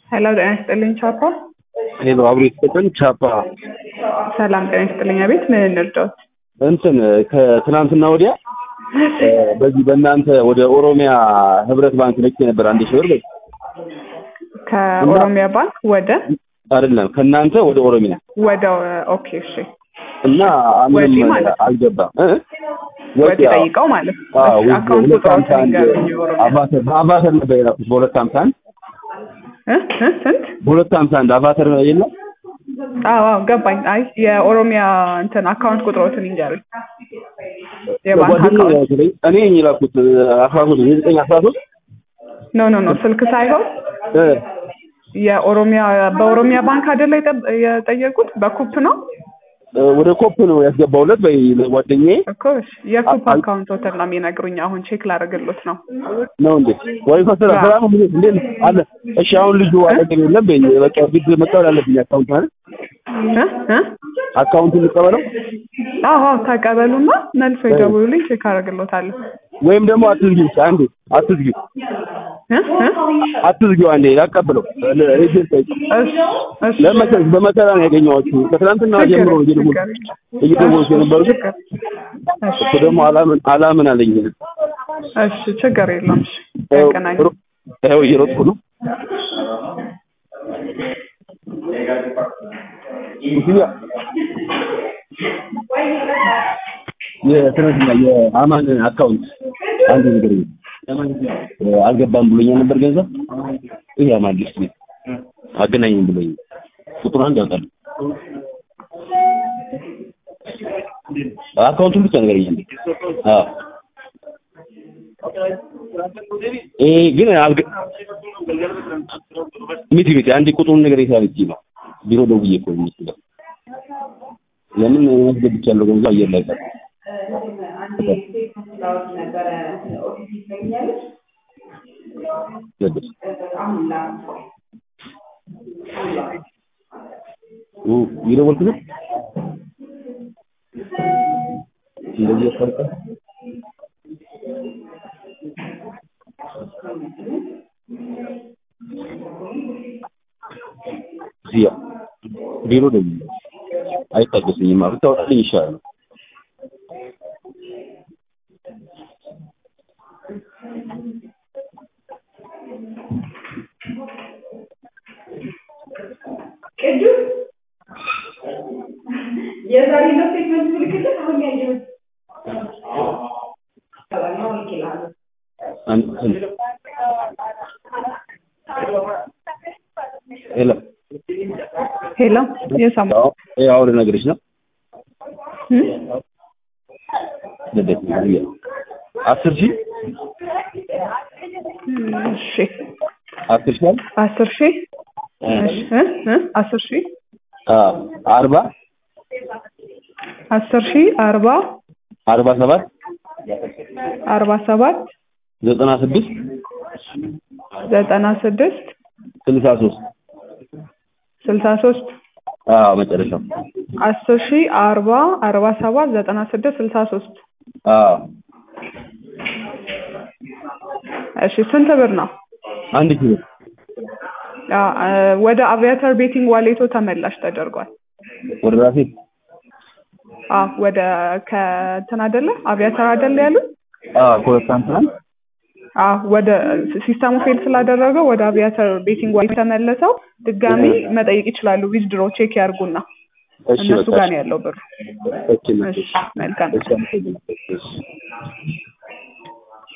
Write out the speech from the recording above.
ሄሎ ጤና ይስጥልኝ ቻፓ። ሄሎ አብሮ የተሰጠን ቻፓ ሰላም ጤና ይስጥልኝ። አቤት ምን እንርዳዎት? እንትን ከትናንትና ወዲያ በዚህ በእናንተ ወደ ኦሮሚያ ህብረት ባንክ ልክ ነበር አንድ ሺህ ብር በይ ከኦሮሚያ ባንክ ወደ አይደለም ከእናንተ ወደ ኦሮሚያ ወደ ኦኬ እሺ እና ወጪ ምንም ማለት ነው። አልገባም እ? ወጪ ጠይቀው ማለት ነው። አዎ እሺ፣ አካውንት ሁለት ቁጥሮት ሀምሳ አንድ ንገሩኝ። የኦሮሚያ አቫተር በአቫተር ነበር የላኩት በሁለት ሀምሳ አንድ እ? እ? ስንት? በሁለት ሀምሳ አንድ አቫተር የለም አዎ አዎ ገባኝ። አይ የኦሮሚያ እንትን አካውንት ቁጥሮትን ይንገሩኝ። የባንክ ጓደኛዬ አካውንት ያወሰደኝ እኔ ነኝ የላኩት አስራ ሶስት ዘጠኝ አስራ ሶስት ኖ ኖ ኖ ስልክ ሳይሆን እ የኦሮሚያ በኦሮሚያ ባንክ አይደለ የጠ- የጠየቁት በኩፕ ነው ወደ ኮፕ ነው ያስገባውለት በይ ጓደኛዬ እኮ እሺ። የኩፕ አ- አካውንት ሆቴል ነው የሚነግሩኝ። አሁን ቼክ ላደርግሎት ነው። ነው እንዴ ወይ ፈሰራ አዎ። ሰላም እንዴ እንዴ አለ እሺ አሁን ልጁ አጠገብ የለም በይ በቃ ግድ መቀበል አለብኝ አካውንት ማለት እ? እ? አካውንቱን ልቀበለው አዎ አዎ ተቀበሉና መልሶ ይደውሉልኝ፣ ቼክ አደርግሎታለሁ። ወይም ደግሞ አትዝጊው ብቻ አንዴ አትዝጊው እ? እ? አትዝጊው አንዴ ላቀብለው ሬጅን ጠይቅ እሺ እሺ ለመሰለሽ በመከራ ነው ያገኘኋችሁ ከትናንትና ችግር ጀምሮ ነው እየደወልኩ ችግር እየደወልኩ የነበሩት ችግር እሺ እሱ ደግሞ አላምን አላምን አለኝ እሺ ችግር የለውም። እሺ ያገናኝ ሮ- ይኸው እየሮጥኩ ነው ሙስያ የትናንትና የአማን አካውንት አንድ ነገር ነው አልገባም ብሎኛል ነበር ገንዘብ ይሄ አማን ሊስት ነው አገናኝም ብሎኝ ቁጥሩ አንድ ያውጣል አካውንቱን ብቻ ነገር ይሄ አዎ ይሄ ግን አልገ ሚቲ ሚቲ አንድ ቁጥሩን ነገር ይሳልኝ ነው ቢሮ ደውዬ እኮ ነው የሚስለው ለምን ያስገብቻለሁ ገንዘብ አየር ላይ ቀር ገባሽ ኡ እየደወልክ ነው እንደዚህ ያስፈልጋል እዚያ ቢሮ ደውዬ አይታገሰኝም ማለት ታወጣልኝ ይሻላል የዛሬ ነው ስቴትመንት ምልክት አሁን ያየሁት አንድ ስንት ሄሎ ሄሎ የሰማ አዎ ይኸው አሁን ልነግርሽ ነው እ? ልደት ነው ብዬ አስር ሺህ እሺ አስር ሺህ አለ አስር ሺህ እሺ እ? እ? አስር ሺህ አዎ አርባ አስር ሺህ አርባ አርባ ሰባት አርባ ሰባት ዘጠና ስድስት ዘጠና ስድስት ስልሳ ሶስት ስልሳ ሶስት አዎ መጨረሻው አስር ሺህ አርባ አርባ ሰባት ዘጠና ስድስት ስልሳ ሶስት አዎ እሺ ስንት ብር ነው? አንድ ኪሎ አ አ፣ ወደ አቪያተር ቤቲንግ ዋሌቶ ተመላሽ ተደርጓል። ወደ ራሴ አ ወደ ከእንትን አይደለ አቪያተር አይደለ ያሉት? አዎ ከሁለት አንትናል አ ወደ ሲስተሙ ፌል ስላደረገው ወደ አቪያተር ቤቲንግ ዋሌቶ ተመለሰው ድጋሚ መጠየቅ ይችላሉ። ዊዝድሮ ቼክ ያርጉና እሺ እነሱ በቃ ጋር ነው ያለው ብሩ። እሺ እሺ መልካም እሺ አመሰግናለሁ። እሺ